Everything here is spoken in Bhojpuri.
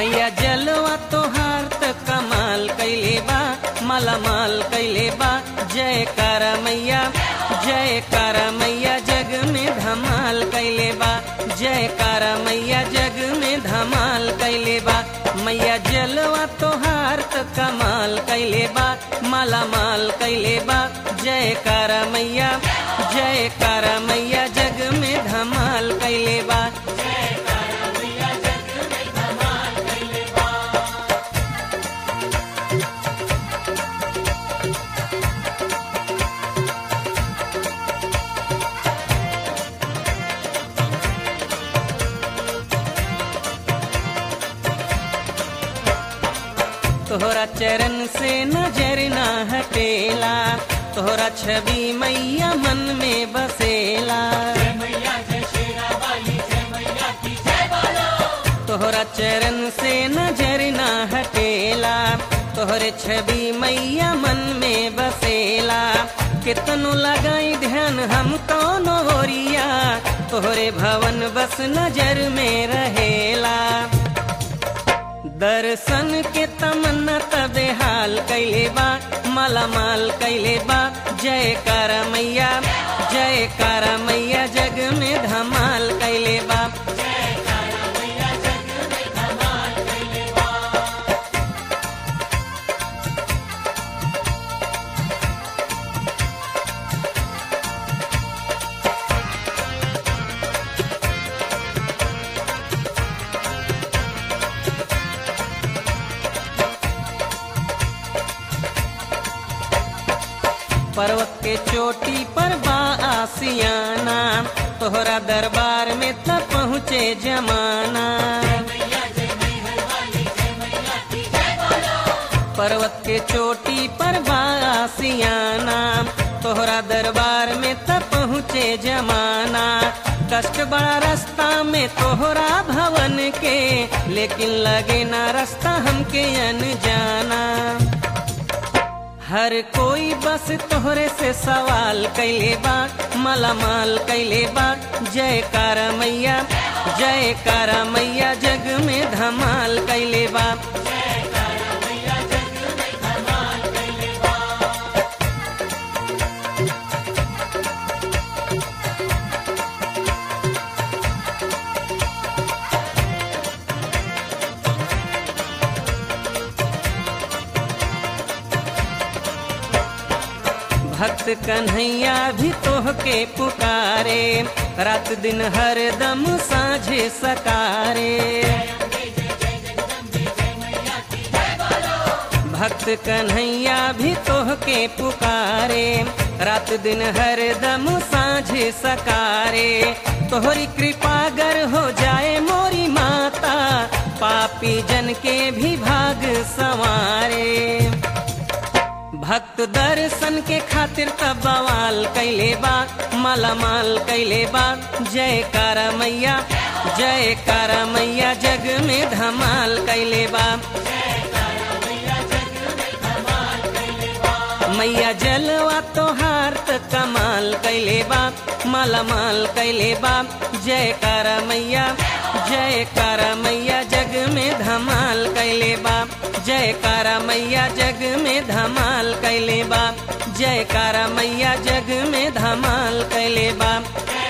मैया जलवा तोहार त कमाल कैले बा मालामाल कैले बा जय कर मैया जय कर मैया जग में धमाल कैले बा जय कर मैया जग में धमाल कैले बा मैया जलवा तोहार त कमाल कैले बा मालामाल कैले बा जय कर मैया जय कर मैया जग में धमाल कैले बा तोहरा चरण से नजर ना हटेला तोहरा छवि मैया मन में बसेला तोहरा चरण से नजर ना हटेला तोहरे छवि मैया मन में बसेला कितनो लगाई ध्यान हम कौनो ओरिया तोहरे भवन बस नजर में रहेला दर्शन के तमन्ना तबे हाल कैले बा मालामाल कैले बा जय कर मैया जय कर मैया जग में धमाल कैले बा पर्वत के चोटी पर बा आसियाना तोहरा दरबार में त पहुँचे जमाना पर्वत के चोटी पर बा आसियाना तोहरा दरबार में त पहुँचे जमाना कष्ट बड़ा रास्ता में तोहरा भवन के लेकिन लगे ना रास्ता हमके अनजाना हर कोई बस तोहरे से सवाल कैले बा मालामाल कैले बा जय कार मैया जय कार मैया जग में धमाल कैले बा भक्त कन्हैया भी तोह के पुकारे रात दिन हर दम साझे सकारे भक्त कन्हैया भी तोह के पुकारे रात दिन हर दम साझे सकारे तोहरी कृपा गर हो जाए मोरी माता पापी जन के भी भाग संवारे भक्त दर्शन के खातिर तब बवाल कैले बा मालामाल कैले बा जय कारा मैया जय कारा मैया जग में धमाल कैले बा मैया जलवा तोहार त कमाल कैले बा मालामाल कैले बा जय कारा मैया जय कारा मैया जग में धमाल कैले बा जय कारा मैया जग में धमाल कैले बा जय कारा मैया जग में धमाल कैले बा